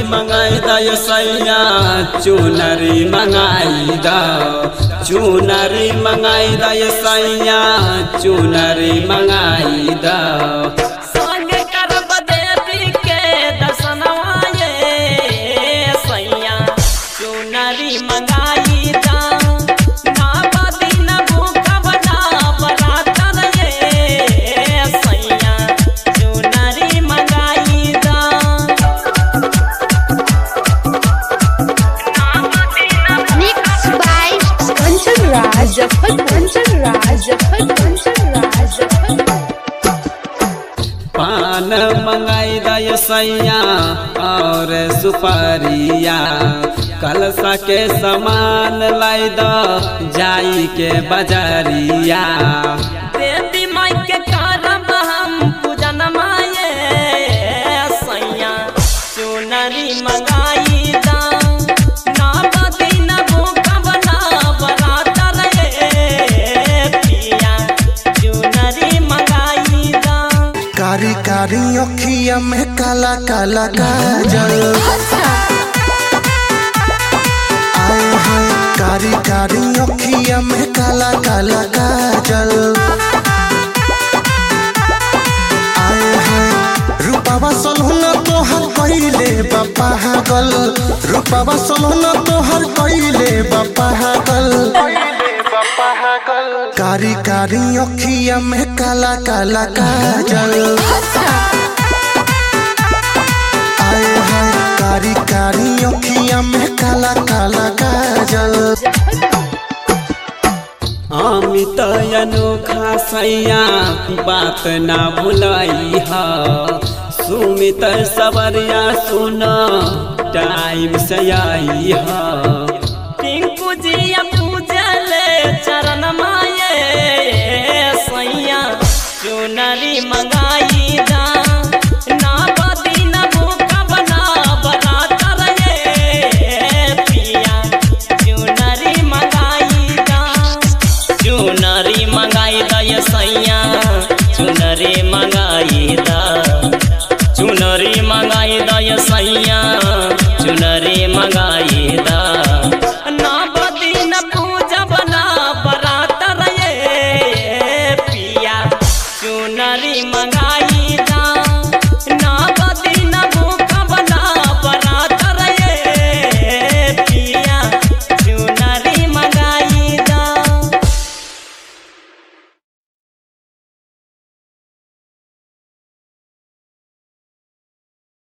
मंगाई द सैया चुनरी मंगाई द चुनरी मंगाई द सैया चुनरी मंगाई द संगे करब देवी के दर्शनवा ये सैया चुनरी मंगाई दा ना बदी न भूखब ना बरातर ये सैया चुनरी मंगाई दा Mixed by Kanchan Raj, Jafar Kanchan Raj, Jafar Kanchan Raj, Jafar पान मंगाई द सैया और सुपारिया कलसा के सामान लाई द जाई के बजारिया देवी माई के करब हम पूजन माये सैया चुनरी मंगाई दा ना बदी न भूखब ना बरातर ये पिया चुनरी मंगाई दा कारी कारी अखिया में काला काला काजल आए हाय कारी कारी अखिया में काला काला काजल आए हाय रूपावा सलहुना तोहर कइले बापा गल रूपावा सलहुना तोहर कइले बापा गल कारी कारी अखिया में काला काला काजल आए हाय कारी कारी अखिया में काला काला काजल अमित अनोखा सैया बात ना भुलाई हा सुमित सबरिया सुन टाइम से आई हा टिंकू जी पूजल चरण माये सैया चुनरी मंगाई दा ना बदी न भूखब ना बरातर ये पिया चुनरी मंगाई दा चुनरी मंगाई दा ये सैया